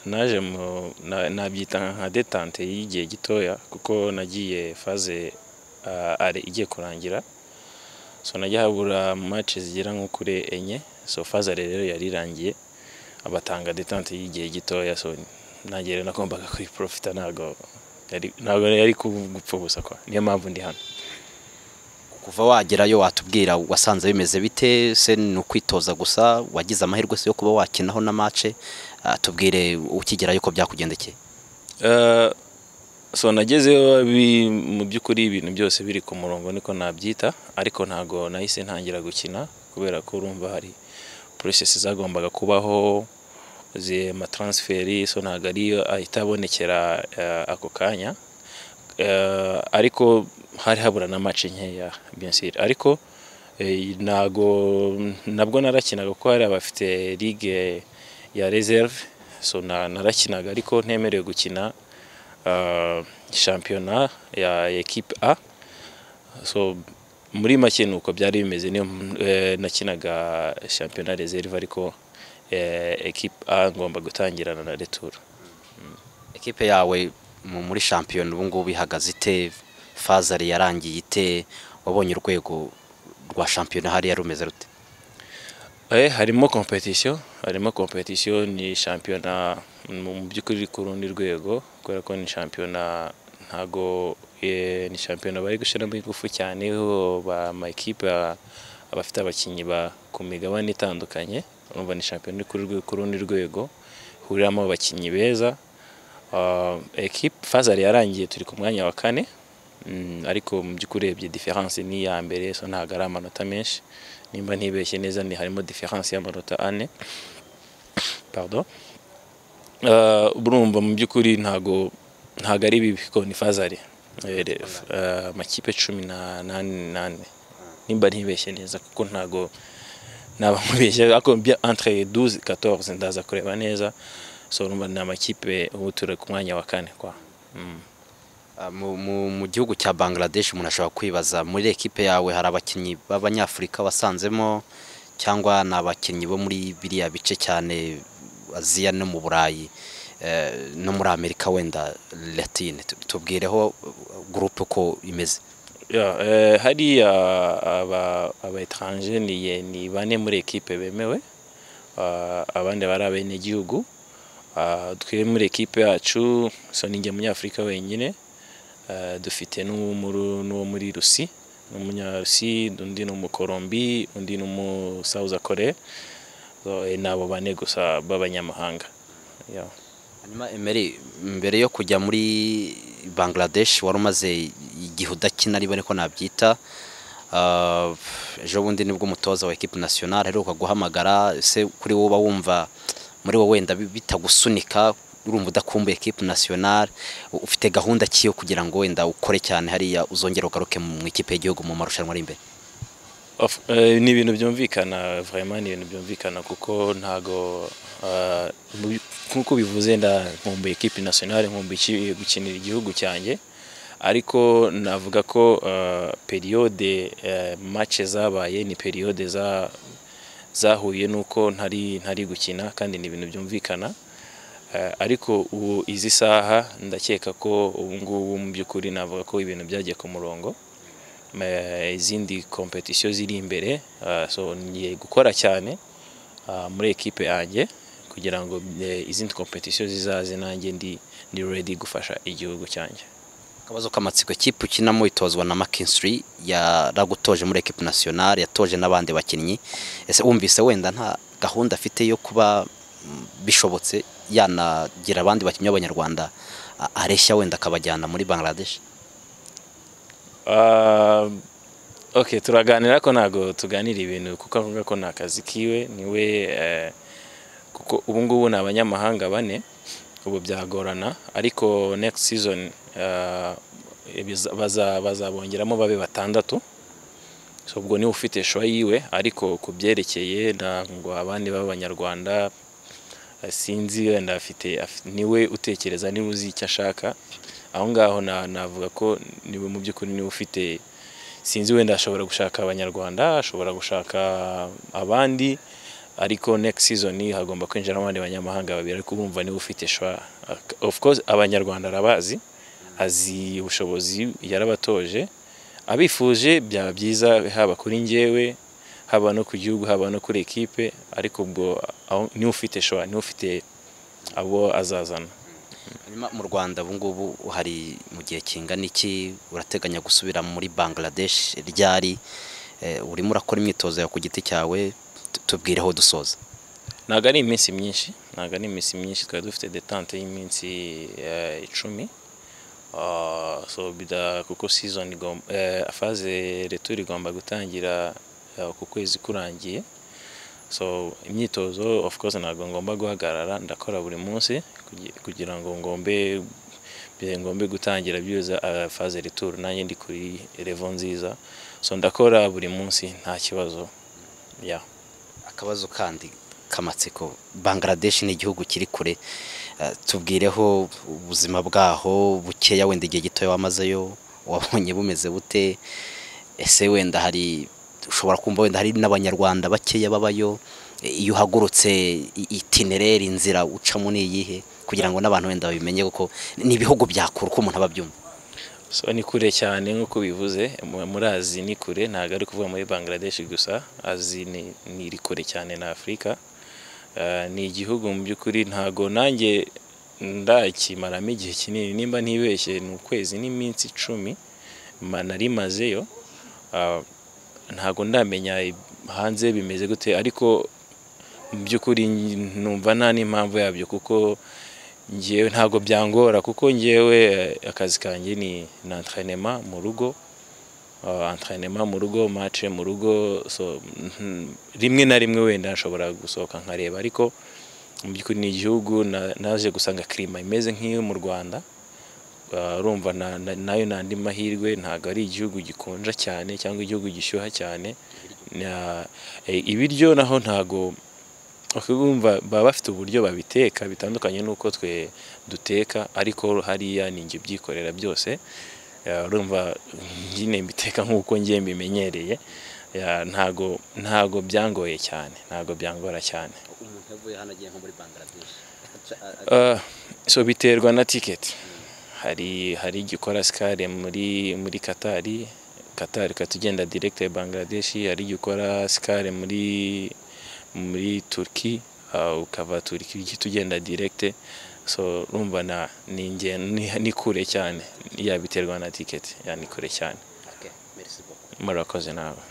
naje nabyita nka detante y'igihe gitoya kuko nagiye faze ale igiye kurangira so najya habura match zigera nko kuri enye so faze ale rero yari irangiye abatanga detante y'igihe gitoya so nanjye rero nagombaga kuyiprofita ntabwo yari- ntabwo yari gupfa ubusa kwa niyo mpamvu ndi hano kuva wagerayo watubwira wasanze bimeze bite se ni ukwitoza gusa wagize amahirwe se yo kuba wakinaho na mace tubwire ukigerayo uko byakugendekeye Eh, so nagezeyo bi- mu by'ukuri ibintu byose biri ku murongo niko nabyita ariko ntago nahise ntangira gukina kubera ko urumva hari process zagombaga kubaho ze transferi so ntago ari ahita abonekera eh, ako kanya Eh, ariko hari habura na match nkeya bien sûr ariko eh, ntago nabwo narakinaga kuko hari abafite ligue ya reserve so na- narakinaga ariko ntemerewe gukina ah, shampiyona ya ekipe A so muri make ni uko byari bimeze niyo eh, nakinaga shampiyona reserve ariko ekipe A ngomba gutangirana na retour ekipe yawe mu- muri shampiyona ubu ngubu ihagaze ite fazari yarangiye ite wabonye urwego rwa shampiyona hariya rumeze rute Eh, harimo competition harimo competition ni shampiyona mu mu by'ukuri iri ku rundi rwego kubera ko ni shampiyona ntago eh, ni shampiyona bari gushyiramo ingufu cyane ho ba amakipe a- abafite abakinnyi ba ku migabane itandukanye urumva ni shampiyona iri ku rwe- ku rundi rwego huriramo abakinnyi beza Uh, ekipe fazari yarangiye turi ku mwanya wa kane Mm, ariko mu by'ukuri urebye diferanse ni iya mbere so ntabwo ari amanota menshi nimba ntibeshye neza ni harimo diferanse y'amanota ane pardon Eh, urumva mu by'ukuri ntago ntago ari bibi ko ni fazari Eh, re- eh, amakipe cumi na- n'ane n'ane nimba ntibeshye neza kuko ntago naba mubeshye ariko bya- entre 12 14 ndaza kureba neza so urumva ni amakipe ubu turi ku mwanya wa kane kwa Mm. Ah, mu- mu- mu gihugu cya bangladesh umuntu ashobora kwibaza muri ekipe yawe hari abakinnyi b'abanyafurika wasanzemo cyangwa ni abakinnyi bo muri biriya bice cyane aziya no mu burayi eh, no muri amerika wenda latine Tu- tubwireho gurupe uko imeze Ya, eh, hariya aba aba etranje ni ye- ni bane muri ekipe bemewe Ah, abandi bari abenegihugu Ah, twe muri ekipe yacu so ni njye munyafurika wenyine Ah, dufite n'uwo muri- n'uwo muri rusi n'umunyarusi undi ni umukorombi undi ni umusauza korea So, eh, ni abo bane gusa b'abanyamahanga Ya. hanyuma emeri mbere yo kujya muri bangladesh wari umaze igihe udakina aribo niko nabyita Ah, ejo bundi nibwo umutoza wa ekipe nasiyonari aheruka guhamagara ese kuri wowe uba wumva muri wowe wenda bi- bitagusunika urumva udakumbuye ekipe nasiyonari ufite gahunda ki yo kugira ngo wenda ukore cyane hariya uzongera ugaruke mu ikipe y'igihugu mu marushanwa ari imbere Of- eh, ni ibintu byumvikana vraiment ni ibintu byumvikana kuko ntago ah, mu- nk'uko bivuze nkumbuye ekipe nationale nkumbuye iki- gukinira igihugu cyanjye ariko navuga ko ah, periode eh, match zabaye ni periode za zahuye n'uko ntari ntari gukina kandi ni ibintu byumvikana Eh, ariko ubu izi saha ndakeka ko ubu ngubu mu by'ukuri navuga ko ibintu byagiye ku murongo Eh, izindi competition ziri imbere ah, so ngiye gukora cyane ah, muri ekipe yanjye kugira ngo eh, izindi competition zizaze nanjye ndi ndi ready gufasha igihugu cyanjye akabazo k'amatsiko ekipe ukinamo itozwa na makinsiri yaragutoje muri ekipe nasiyonari yatoje n'abandi bakinnyi ese wumvise wenda nta gahunda afite yo kuba mm, bishobotse yanagira abandi bakinnyi b'abanyarwanda a- areshya wenda akabajyana muri bangladesh Ah, ok turaganira ko ntago tuganira ibintu kuko avuga ko nta kazi kiwe niwe eh, kuko ubu ngubu ni abanyamahanga bane ubu byagorana ariko next season ah, ibiza- baza- bazabongeramo babe batandatu so ubwo niwe ufite showa yiwe ariko ku byerekeye ntabwo abandi b'abanyarwanda eh, sinzi wenda afite afite- niwe utekereza niwe uzi icyo ashaka aho ngaho na- navuga ko niwe mu by'ukuri niwe ufite sinzi wenda ashobora gushaka abanyarwanda ashobora gushaka abandi ariko next season hagomba kwinjiramo abandi banyamahanga babiri ariko urumva niwe ufite shwa of course abanyarwanda arabazi azi ubushobozi yarabatoje abifuje byaba byiza haba kuri njyewe haba no ku gihugu haba no kuri ekipe ariko ubwo aho- niwe ufite shwa niwe ufite abo azazana Hanyuma mu rwanda ubu ngubu hari mu gihe kingana iki urateganya gusubira muri bangladesh ryari Eh, urimo urakora imyitozo yawe ku giti cyawe tu- tubwireho dusoza ntabwo ari iminsi myinshi ntabwo ari iminsi myinshi twari dufite detante y'iminsi eh, icumi Ah, so bida kuko season igom- eh, faze retour igomba gutangira eh, ku kwezi kurangiye so imyitozo of course ntabwo ngomba guhagarara ndakora buri munsi kugi- kugira ngo ngombe bye- ngombe gutangira byuza eh, faze retour nanjye ndi kuri revo nziza so ndakora buri munsi nta kibazo yeah. akabazo kandi k'amatsiko bangladesh ni igihugu kiri kure Eh, tubwireho ubuzima bwaho bukeya wenda igihe gitoya wamazeyo wabonye bumeze bute ese wenda hari ushobora kumva wenda hari n'abanyarwanda bakeya babayo Eh, iyo uhagurutse i- itinereri inzira ucamo ni iyihe kugira ngo n'abantu wenda babimenye kuko ni ibihugu bya kure uko umuntu aba abyumva so ni kure cyane nk'uko bivuze mu- muri azi ni kure ntabwo ari kuvuga muri bangladesh gusa azi ni ni iri kure cyane na afurika Eh, ni igihugu mu by'ukuri ntabwo nanjye ndakimaramo igihe kinini nimba ntibeshye ni ukwezi n'iminsi icumi ma- nari mazeyo Ah, ntabwo ndamenya hanze bimeze gute ariko mu by'ukuri numva nta n'impamvu yabyo kuko ngewe ntabwo byangora kuko ngewe eh, akazi kanjye ni ni antrenema mu rugo Ah, antrenema mu rugo match mu rugo so mhm, rimwe na rimwe wenda nshobora gusohoka nkareba ariko mu by'ukuri ni igihugu na- naje gusanga kirima imeze nk'iyo mu rwanda Ah, urumva na- na- nayo ni andi mahirwe ntabwo ari igihugu gikonja cyane cyangwa igihugu gishyuha cyane Na- eh, ibiryo naho ntabwo bakabumva baba bafite uburyo babiteka bitandukanye n'uko twe duteka ariko hariya ni njye ubyikorera byose Eh, urumva nyine mbiteka nk'uko ngiye mbimenyereye Eh, ntago ntago byangoye cyane ntago byangora cyane umuntu yavuye hano agiye nko muri bangladesh Ah, so biterwa na tiketi hari hari igikora sikare muri muri katari katari ukahita ugenda direct ya bangladesh hari igikora sikare muri muri turki ah, ukava turki uhita ugenda direct so urumva na ni inge- ni ni kure cyane yabiterwa na tiketi ya ni kure cyane murakoze nawe